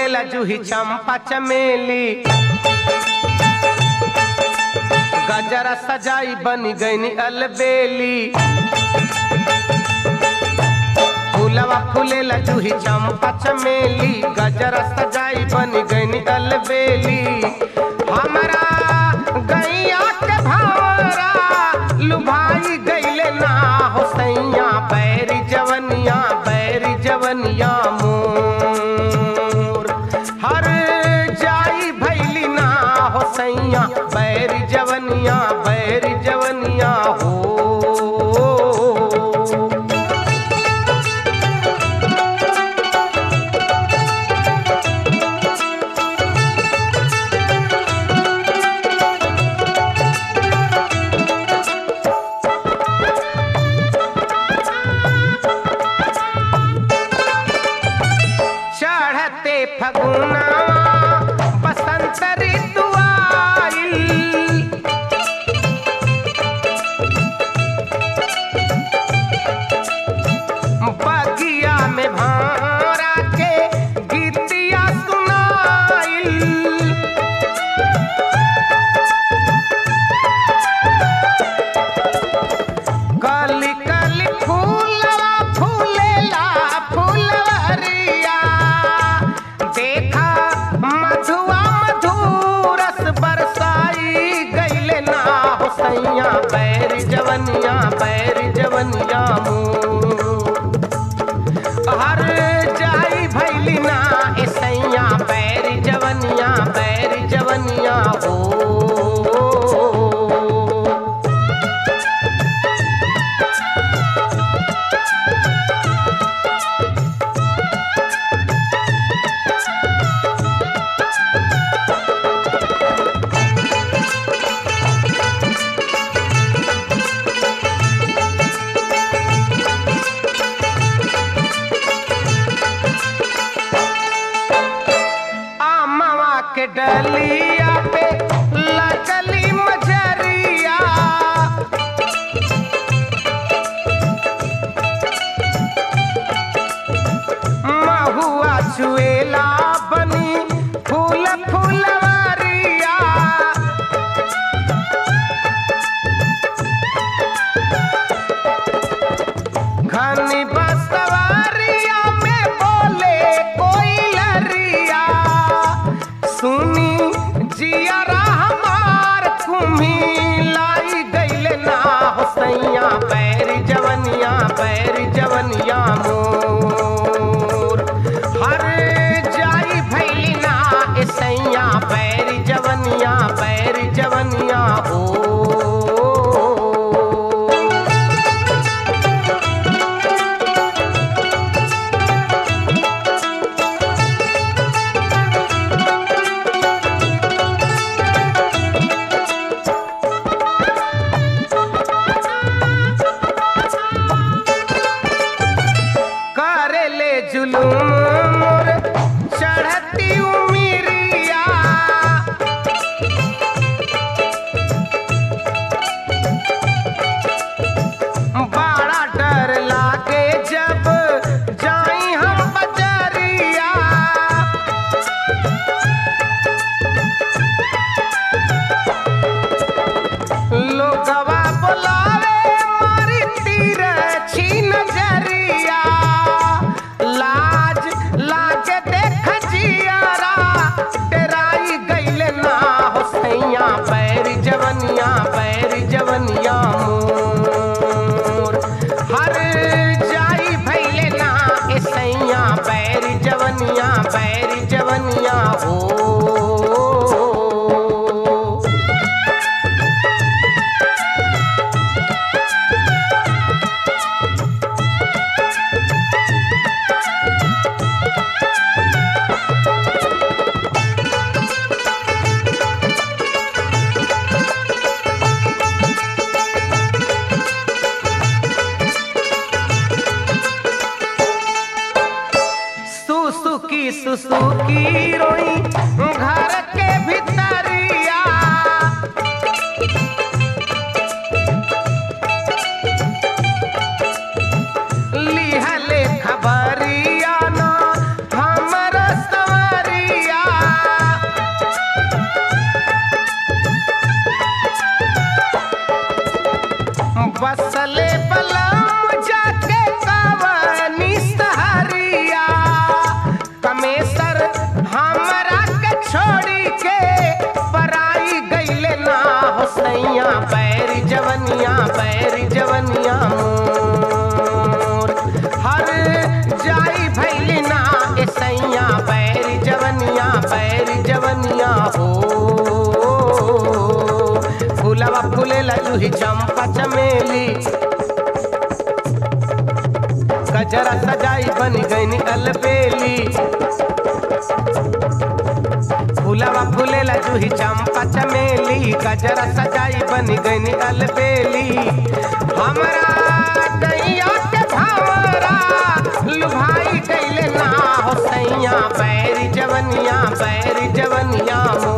फूलेला जूही चंपा चमेली गजरा सजाई बनी गईनी अलबेली फूलवा फूलेला जूही चंपा चमेली गजरा सजाई बनी गईनी अलबेली हमारा गैया के भावरा लुभाई गईले ना हो सैया बैरी जवनिया बैरी जवनिया मोर हर जाई भैली ना हो सैया बैरी जवनिया बैरी जवनिया हो चढ़ते फगुना बसंत ऋतु आइल बगिया में भारा के गीतिया सुनाइल कली कली फूलवा फूलेला फूलवरिया देखा मधुआ मधुरस बरसाई गईले ना हो सैया बैर जवनिया बैर जवनिया मुँह हर जाई भैली ना ए सैया बैर जवनिया बैर जवनिया हो आमवा के डलिया पे लगली मजरिया महुआ चुएला बनी फूल फूलवरिया घनी बसवरिया में बोले कोई लरिया सुनी जियरा हमार कुम्ही लाई गईले ना हो सैया बैर जवनिया बैर जवनिया मोर हर जाई भैली ना ए सैया बैर जवनिया बैर जवनिया हो करे ले जुलूम मोर चढ़ती उमिरिया बसले बलम जाके कवनी सहरिया कमेसर हमरा के छोड़ी के पराई गईले ना हो सैया बैरी जवनिया बैरी जवनिया मोर हर जाई भैली ना ए सैया बैरी जवनिया बैरी जवनिया हो फूलवा फूले लूही चंपा चमेली गजरा सजाई बन गईनी अलबेली फूलवा फूले लूही चंपा चमेली गजरा सजाई बन गईनी अलबेली हमरा दैया के भावरा लुभाई गईले ना हो सैया बैरी जवनिया बैरी जवनिया मोर